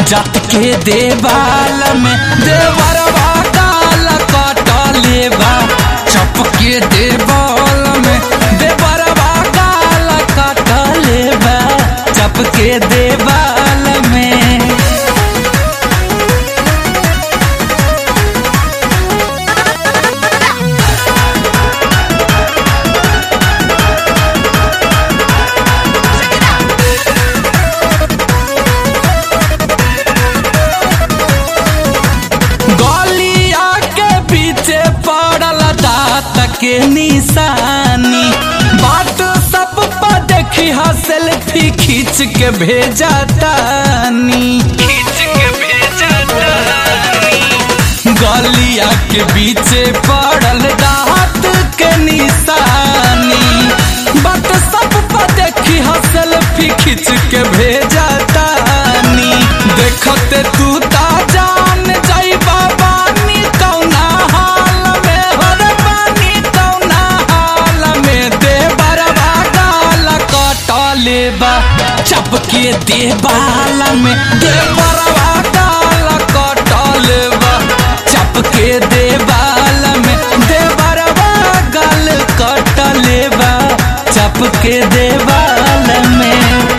जात के देवाल में देवरवा गाल कटले बा चप के देवाल में देवरवा गाल कटले बा चप के देवाल में गलिया के पीछे पड़ल दात के निशानी बात सब पर देखी हा सेल्फी खींच के भेजा तानी खींच के भेजा गलिया के पीछे पड़ल दात के निशानी बात सब पर देखी हा सेल्फी खींच के भेजा तानी देखते तू ता जान जाई बाबा नी कौना हाल में हर पानी कौना हाल में दे बरवा गाल कटले बा चपके दे बाल में दे बरवा गाल कटले बा चपके दे बाल में दे बरवा गाल कटले बा चपके दे बाल में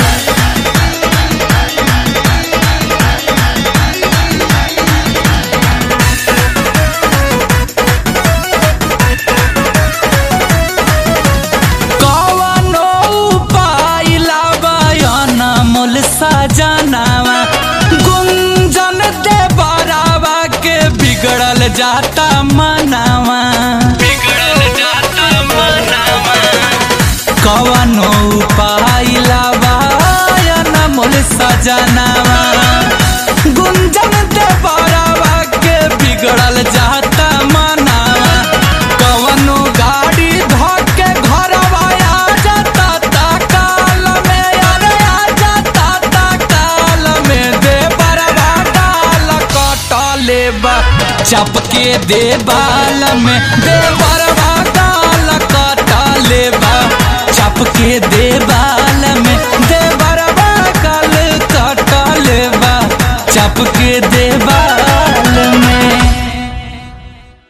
कवनो उपाय लावयन मूल सजनावा गुंजन दे बरावा के बिगड़ल जाता मनावा बिगड़ल जाता मनावा कवनो उपाय लावयन मूल सजनावा गुंजन दे बरावा के बिगड़ल जाता मनावा कवनो गाड़ी धोके घरवा आ जाता ता काल में अरे आ जाता ता काल में दे बरवा गाल कटले बा चपके दे बाल में दे बरवा गाल कटले बा चपके दे बाल में दे बरवा गाल कटले बा चपके दे बाल